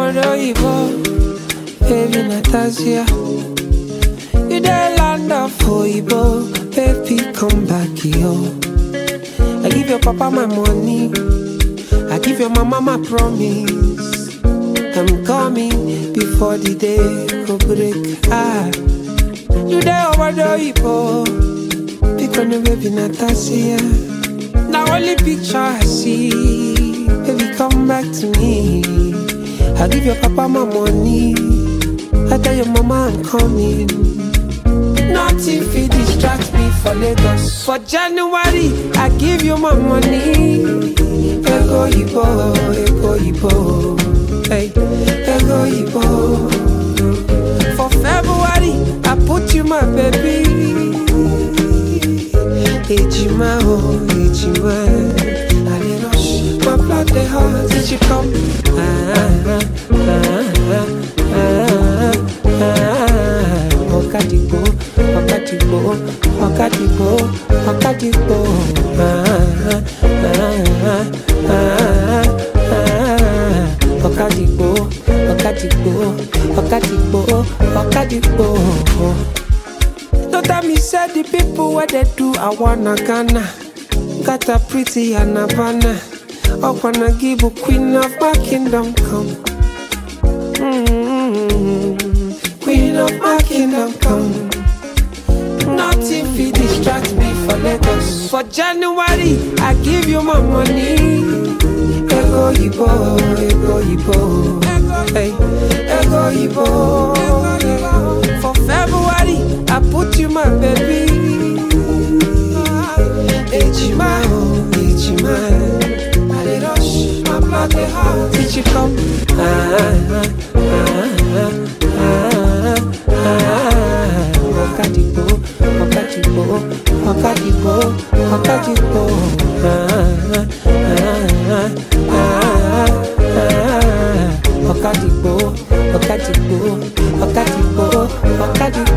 Obodo baby Natasha. You the land of Oibo, baby come back here. I give your papa my money, I give your mama my promise. I'm coming before the day go break. Ah, you there over the pick on the baby Natasha. Now only picture I see, baby come back to me. I give your papa my money. I tell your mama I'm coming. Nothing fit distract me for Lagos. For January, I give you my money. Ego Ibo, Ego Ibo. Hey, Ego Ibo. For February, I put you my baby. Ejima, oh, Ejima. I dey rush, my blood dey hot. Did you come? Ah, ah, ah, ah, ah. Ọ̀kadìgbò, ọ̀kadìgbò, ọ̀kadìgbò, ọ̀kadìgbò. Ah, ah, ah, ah, ah. Ọ̀kadìgbò, ọ̀kadìgbò, ọ̀kadìgbò, ọ̀kadìgbò. No tell me say the people where they do I wanna Ghana Got a pretty and Havana I wanna give a queen of my kingdom come mm Queen of my kingdom come Nothing fit distract me for Lagos For January I give you my money Ego Ibo, Ego Ibo Hey, Ego Ibo For February I put you my baby Ejima, oh, Ejima I dey rush, my blood dey hot Did you come? Ah, ah, ah, ah, ah Ọ̀kadìgbò, ọ̀kadìgbò, ọ̀kadìgbò, ọ̀kadìgbò Ah, ah, ah, ah, ah Ọ̀kadìgbò, ọ̀kadìgbò, ọ̀kadìgbò, ọ̀kadìgbò